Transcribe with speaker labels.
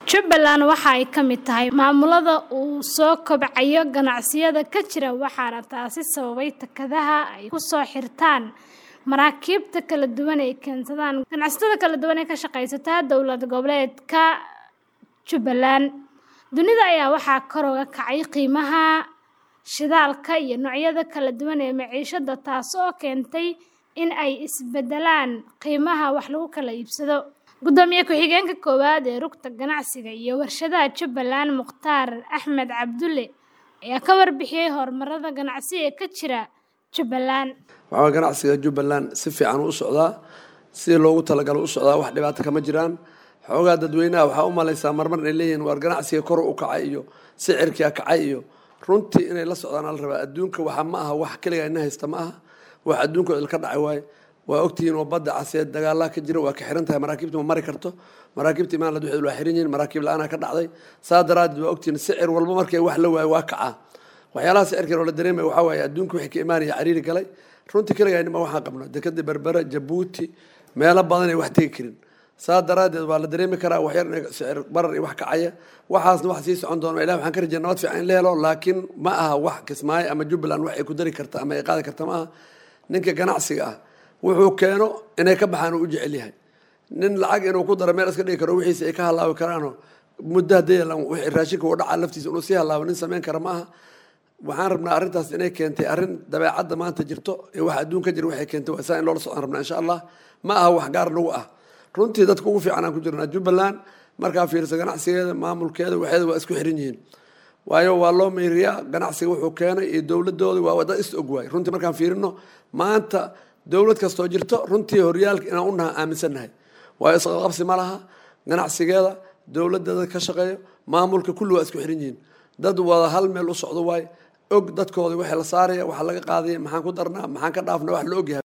Speaker 1: Jubbaland waxa ay ka mid tahay maamulada uu soo kobcayo ganacsiyada ka jira waxaana taasi sababay takadaha ay ku soo xirtaan maraakiibta kala duwan ee keensadaan ganacsatada kala duwan ee ka shaqaysata dowlad goboleedka Jubbaland. Dunida ayaa waxaa kor uga kacay qiimaha shidaalka iyo noocyada kala duwan ee maciishada taasoo keentay in ay isbeddelaan qiimaha wax lagu kala iibsado. Gudoomiye ku-xigeenka koowaad ee rugta ganacsiga iyo warshadaha Jubbaland Mukhtaar Axmed Cabdulle ayaa ka warbixiyay horumarada ganacsi ee ka jira Jubbaland.
Speaker 2: waxaa ganacsiga Jubbaland si fiican u socdaa sidii loogu talagalo u socdaa wax dhibaato kama jiraan xoogaa dadweynaha waxaa u malaysaa marmar inay leeyihiin waar ganacsiga kor u kacay iyo sicirkia kacay iyo runtii inay la socdaan ala rabaa adduunka waxa ma aha wax keliga ina haysta ma aha wax adduunka ilka dhacay waaye waa ogtihiin oo badda caseed dagaalaha ka jira waa ka xiran tahay maraakiibta ma mari karto maraakiibta imaanlad waxay waa xiran yihiin maraakiib la-aanaa ka dhacday saa daraadeed waa ogtihiin sicir walba markay wax la waayo waa kacaa waxyaalaha sicirkan oo la dareemaya waxaa waaye adduunka wixii ka imaanaya cariiri galay runtii keligaynima waxaan qabno dekada berbera jabuuti meelo badan ay wax tegi karin saa daraadeed waa la dareemi karaa waxyar in sicir barar iyo wax kacaya waxaasna wax sii socon doona ilah waxaan ka rajaya nabad fiican in la helo laakiin ma aha wax kismaayo ama jubbaland wax ay ku dari karta ama ay qaadi karta ma aha ninka ganacsiga ah wuxuu keeno inay ka baxaan uu u jecel yahay nin lacag inuu ku daro meel iska dhigi karo wixiisa ay ka halaabi karaanoo muddo haddii wixii raashinka uu dhacaa laftiisa inuu sii halaabo nin samayn kara ma aha waxaan rabnaa arrintaas inay keentay arrin dabeecadda maanta jirto ee wax adduun ka jira waxay keentay waa saa in loola socdaan rabnaa insha allah ma aha wax gaar nagu ah runtii dadka ugu fiican aan ku jirnaa jubbaland markaa fiirsa ganacsigeeda maamulkeeda waxeeda waa isku xiran yihiin waayo waa loo meyriyaa ganacsiga wuxuu keenay iyo dowladooda waa dad is og waay runtii markaan fiirino maanta dowlad kastoo jirto runtii horyaalka inaan u naha aaminsannahay waayo isqaqabsi ma laha ganacsigeeda dowladeeda ka shaqeeyo maamulka kulli waa isku xiran yihiin dad wada hal meel u socdo waay og dadkooda waxay la saaraya waxa laga qaadaya maxaan ku darnaa maxaan ka dhaafna wax la ogyahay